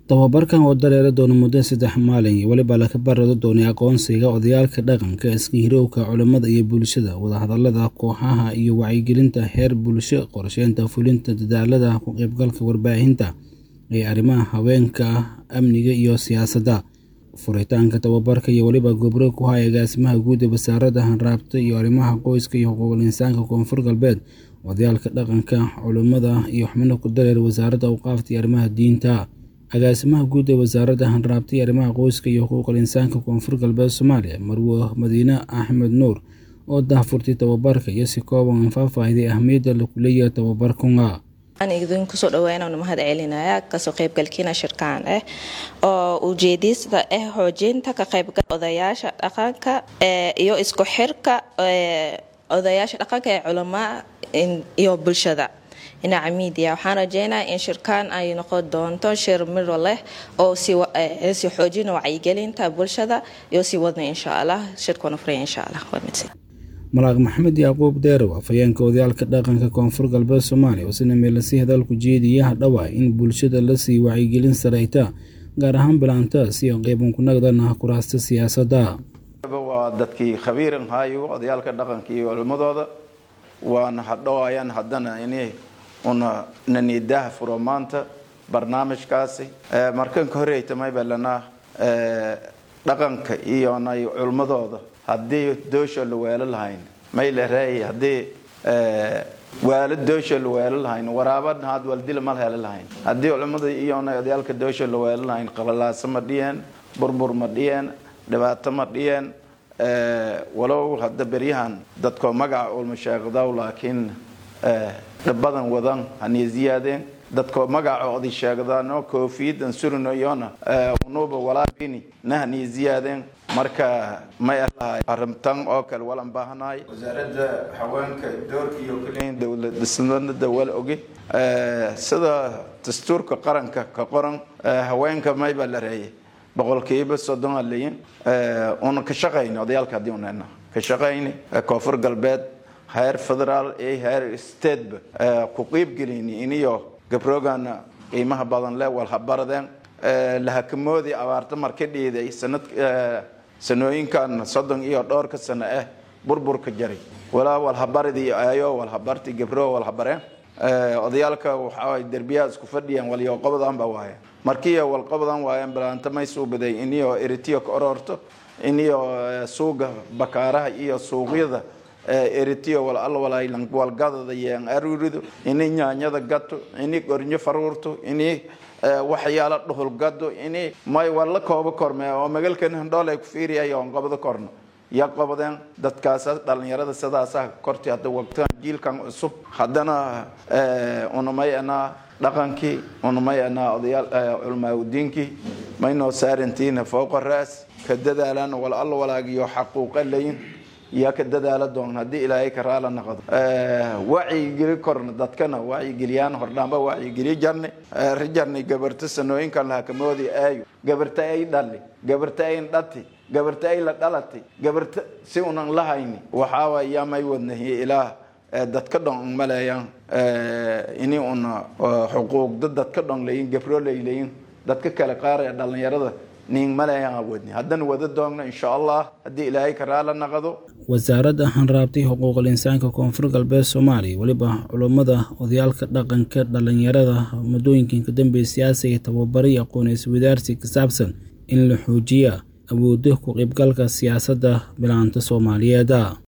tababarkan oo dareeri doona muddo saddex maalin iyo weliba laka barado doonay aqoonsiga odayaalka dhaqanka iska hirowka culimmada iyo bulshada wadahadalada kooxaha iyo wacyigelinta heer bulsho qorsheynta fulinta dadaalada ku qaybgalka warbaahinta ee arrimaha haweenka amniga iyo siyaasadda furitaanka tababarka iyo weliba gobro ku haya agaasimaha guud ee wasaaradda hanraabta iyo arrimaha qoyska iyo xuquuqul insaanka koonfur galbeed odayaalka dhaqanka culimmada iyo xubno ku dareer wasaaradda awqaafta iyo arrimaha diinta agaasimaha guud ee wasaaradda hanraabta iyo arrimaha qoyska iyo xuquuqul insaanka koonfur galbeed soomaaliya marwo madiine axmed nuur oo daahfurtay tababarka iyo si kooban faahfaahiday ahmiyadda lagu leeyahay tababarkunga aan idin kusoo dhawaananu mahad celinaya kasoo qaybgalkiina shirkaan ah oo ujeediista ah xoojinta ka qaybgal odayaasha dhaqanka iyo isku xirka odayaasha dhaqanka ee culamaa iyo bulshada dhinaca miidia waxaan rajeynaya in shirkaan ay noqon doonto shir miro leh oo si xoojina wacyigelinta bulshada iyo si wadna insha allah shirkuna furaya insha allah malaaq maxamed yacquub deerow afhayeenka odayaalka dhaqanka koonfur galbeed soomaaliya oo sina meelasi hadalku jeediyaha dhawaa in bulshada lasii wacyigelin sareyta gaar ahaan bilaanta si qeyban ku nagdana kuraasta siyaasadda waa dadkii khabiiran haayo odayaalka dhaqanka iyo culimadooda waana hadhowayaan haddana inay una naniidaha furo maanta barnaamijkaasi markanka horeytamay balanaa dhaqanka iyo nay culmadooda haddii doosha la weelo lahayn maylereey haddii waalo doosha la weelo lahayn waraabana had waldila mal helo lahayn haddii culimada iyona odayaalka doosha la weelo lahayn qabalaaso ma dhiyeen burbur ma dhiyeen dhibaato ma dhiyeen walow hadda beryahan dadkoo magaca ulma sheeqdaw laakiin dhabadan wadan haniy ziyaadeen dadkoo magaca oday sheegdaano koofiyadan surino iyona unuba walaabini nahaniy ziyaadeen marka may alahay arintan oo kale walan baahanahay wasaaradda haweenka doorka iyo kaliya dowlad dhisnada wala oge sida dastuurka qaranka ka qoran haweenka mayba la reeyay boqolkiiba soddon aa leeyin una ka shaqayna odayaalka haddii unena ka shaqayni koonfur galbeed heer federaal iyo heer stateba ku qiibgelini iniyo gabrogana qiimaha badan le walhabaradeen lahakamoodii abaarta marka dhiiday sanad sanooyinkan soddon iyo dhowrka sano ah burburka jaray walaa walhabaridii ayo walhabarti gabro walhabareen odayaalka waxaa derbiyaha isku fadhiyeen waliyo qobadan ba waayeen markiiyo walqobadan waayeen balaanta may suubaday iniyo eritiyo ka ororto iniyo suuga bakaaraha iyo suuqyada eritiyo wal alwalay walgadada yeen arurido ini nyaanyada gato ini gornyo faruurto ini waxyaalo dhuhul gado ini may wala koobo korme oo magalkan handhoolay ku fiiriyay oon qabado korno ya qabadeen dadkaas dhalinyarada sidaasa korti hadda waqtigan jiilkan cusub haddana unamay anaa dhaqankii unamay anaa odayaal culmaaudiinkii maynoo saarantiina fooqa raas ka dadaalaan wal alla walaagiyo xaquuqa layin yaa ka dadaala doon haddii ilaahay ka raala noqdo wacyigeli korna dadkana wacyigeliyaan hordhaanba wacyigeliyo jarnay rijarnay gabarta sanooyinkan lahakamoodi aayo gabarta ay dhali gabarta ayn dhati gabarta ay la dhalatay gabarta si unan la hayni waxaawa yaa may wadnahiye ilaah dadka dhon maleeyaan ini una xuquuqda dadka dhon layin gabro laylayin dadka kale qaar ee dhalinyarada haddana wada doogno insha allah haddii ilaahay ka raala naqdo wasaaradda hanraabtay xuquuqul insaanka koonfur galbeed soomaaliya weliba culummada odayaalka dhaqanka dhalinyarada muddooyinkan ka dambeeya siyaasa iyo tababaray aqoon-is wadaarsi ka saabsan in la xoojiya awoodda ku qaybgalka siyaasadda bilaanta soomaaliyeed